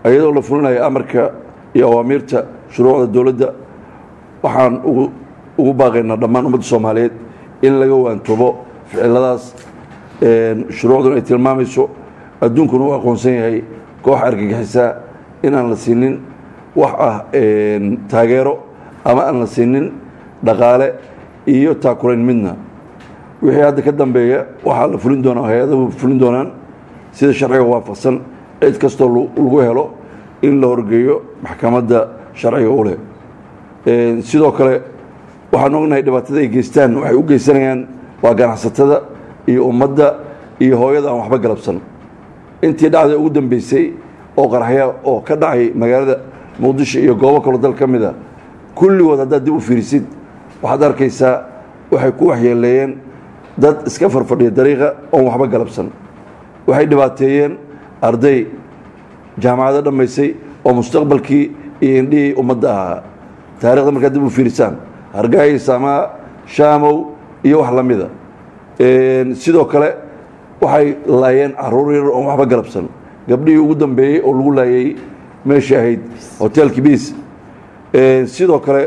iyadoo la fulinayo amarka iyo awaamiirta shuruucda dowladda waxaan ugu ugu baaqaynaa dhammaan ummadda soomaaliyeed in laga waantoobo ficiladaas shuruucduna ay tilmaamayso adduunkuna uu aqoonsan yahay koox argagixisaa inaan la siinin wax ah taageero ama aan la siinin dhaqaale iyo taakulayn midna wixii hadda ka dambeeya waxaa la fulin doonaa hay-adahu fulin doonaan sida sharciga waafaqsan cid kastoo lagu helo in la horgeeyo maxkamadda sharciga u leh sidoo kale waxaan ognahay dhibaatada ay geystaan waxay u geysanayaan waa ganacsatada iyo ummadda iyo hooyada aan waxba galabsan intii dhacday ugu dambeysay oo qaraxya oo ka dhacay magaalada muqdisho iyo goobo kaloo dal ka mid a kulligood haddaad dib u fiirisid waxaad arkaysaa waxay ku waxyeeleeyeen dad iska farfadhiya dariiqa oon waxba galabsan waxay dhibaateeyeen arday jaamacado dhammaysay oo mustaqbalkii iyo indhihii ummadda ahaa taarikhda markaad dib u fiirisaan hargaayi samaa shaamow iyo wax la mida sidoo kale waxay laayeen caruur yar oon waxba galabsan gabdhihii ugu dambeeyey oo lagu laayay meeshai ahayd hotelki biis sidoo kale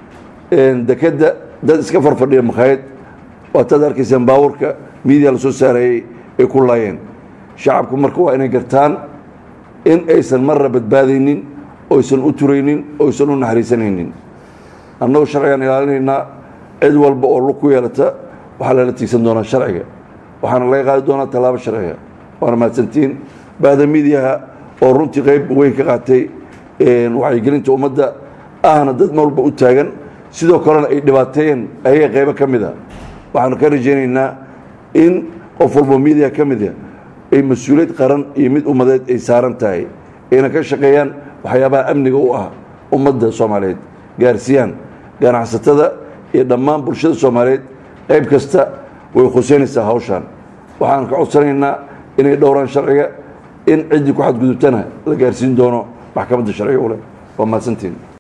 dekedda dad iska farfadhiya makhaayad waataad arkaysaan baabuurka miidiya la soo saarayey ay ku laayeen shacabku marka waa inay gartaan in aysan marra badbaadaynin oysan u turaynin oysan u naxariisanaynin annagoo sharcigaan ilaalinaynaa cid walba oo lug ku yeelata waxaa lala tiigsan doonaa sharciga waxaana laga qaadi doonaa tallaabo sharciga waana mahadsantiin baada midiyaha oo runtii qayb weyn ka qaatay wacyigelinta ummadda ahna dad walba u taagan sidoo kalena ay dhibaateeyeen ayaga qaybo ka mid a waxaanu ka rajaynaynaa in qof walbo midiya ka mid a ay mas-uuliyad qaran iyo mid ummadeed ay saaran tahay ayna ka shaqeeyaan waxyaabaha amniga u ah ummadda soomaaliyeed gaarsiiyaan ganacsatada iyo dhammaan bulshada soomaaliyeed qayb kasta way khuseynaysaa hawshaan waxaan ka codsanaynaa inay dhowraan sharciga in ciddii ku xadgudubtana la gaarsiin doono maxkamadda sharciga u leh waa mahadsantiin